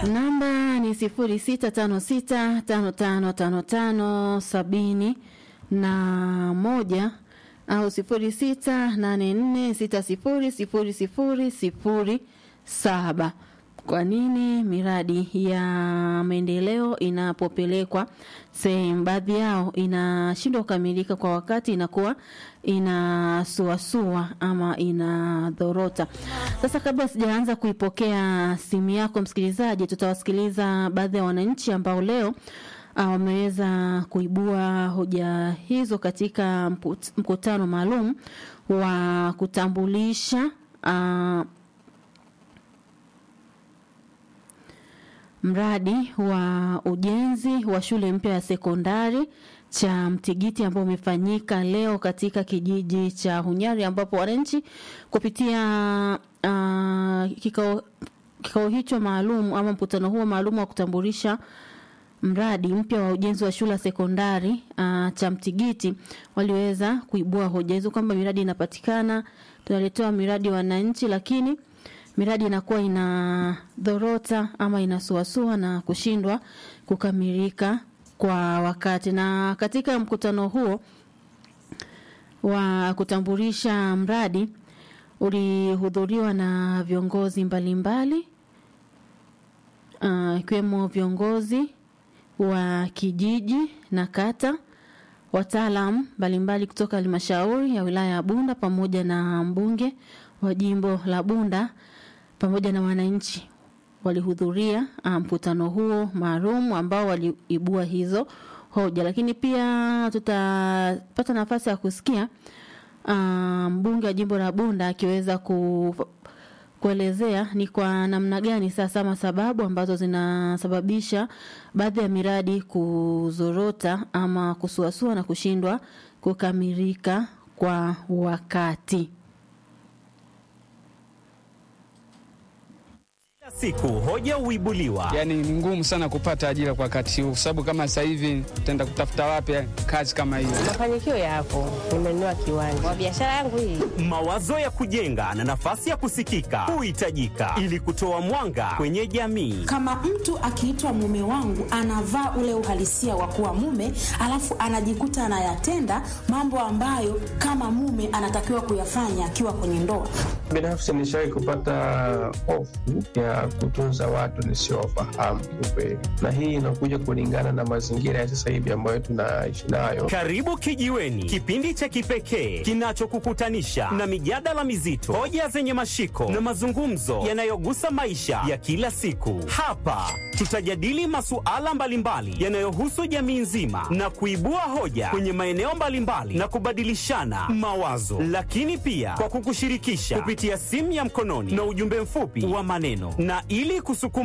Namba ni sifuri sita tano sita tano tano tano tano sabini na moja au sifuri sita nane nne sita sifuri sifuri sifuri sifuri saba. Kwa nini miradi ya maendeleo inapopelekwa sehemu, baadhi yao inashindwa kukamilika kwa wakati, inakuwa inasuasua ama inadhorota? Sasa, kabla sijaanza kuipokea simu yako msikilizaji, tutawasikiliza baadhi ya wananchi ambao leo wameweza kuibua hoja hizo katika mkutano maalum wa kutambulisha uh, mradi wa ujenzi wa shule mpya ya sekondari cha Mtigiti ambao umefanyika leo katika kijiji cha Hunyari ambapo wananchi kupitia uh, kikao kikao hicho maalum ama mkutano huo maalum wa kutambulisha mradi mpya wa ujenzi wa shule ya sekondari uh, cha Mtigiti waliweza kuibua hoja hizo kwamba miradi inapatikana, tunaletewa miradi wananchi, lakini miradi inakuwa ina dhorota ama inasuasua na kushindwa kukamilika kwa wakati. Na katika mkutano huo wa kutambulisha mradi ulihudhuriwa na viongozi mbalimbali ikiwemo uh, viongozi wa kijiji na kata, wataalam mbalimbali kutoka halmashauri ya wilaya ya Bunda pamoja na mbunge wa jimbo la Bunda pamoja na wananchi walihudhuria mkutano um, huo maalum ambao waliibua hizo hoja, lakini pia tutapata nafasi ya kusikia mbunge um, wa jimbo la Bunda akiweza ku kuelezea ni kwa namna gani sasa ama sababu ambazo zinasababisha baadhi ya miradi kuzorota ama kusuasua na kushindwa kukamilika kwa wakati. siku hoja huibuliwa. Yani ni ngumu sana kupata ajira kwa wakati huu, kwa sababu kama sasa hivi tutaenda kutafuta wapi kazi kama hiyo? Mafanikio yapo, nimenunua kiwanja kwa biashara yangu hii. Mawazo ya kujenga na nafasi ya kusikika huhitajika ili kutoa mwanga kwenye jamii. Kama mtu akiitwa mume wangu, anavaa ule uhalisia wa kuwa mume, alafu anajikuta anayatenda mambo ambayo kama mume anatakiwa kuyafanya akiwa kwenye ndoa. Binafsi nishawahi kupata hofu ya kutunza watu nisiowafahamu kiukweli, na hii inakuja kulingana na mazingira ya sasa hivi ambayo tunaishi nayo. Karibu Kijiweni, kipindi cha kipekee kinachokukutanisha na mijadala mizito, hoja zenye mashiko na mazungumzo yanayogusa maisha ya kila siku. Hapa tutajadili masuala mbalimbali yanayohusu jamii nzima na kuibua hoja kwenye maeneo mbalimbali na kubadilishana mawazo, lakini pia kwa kukushirikisha kupitia simu ya mkononi na ujumbe mfupi wa maneno na ili kusukuma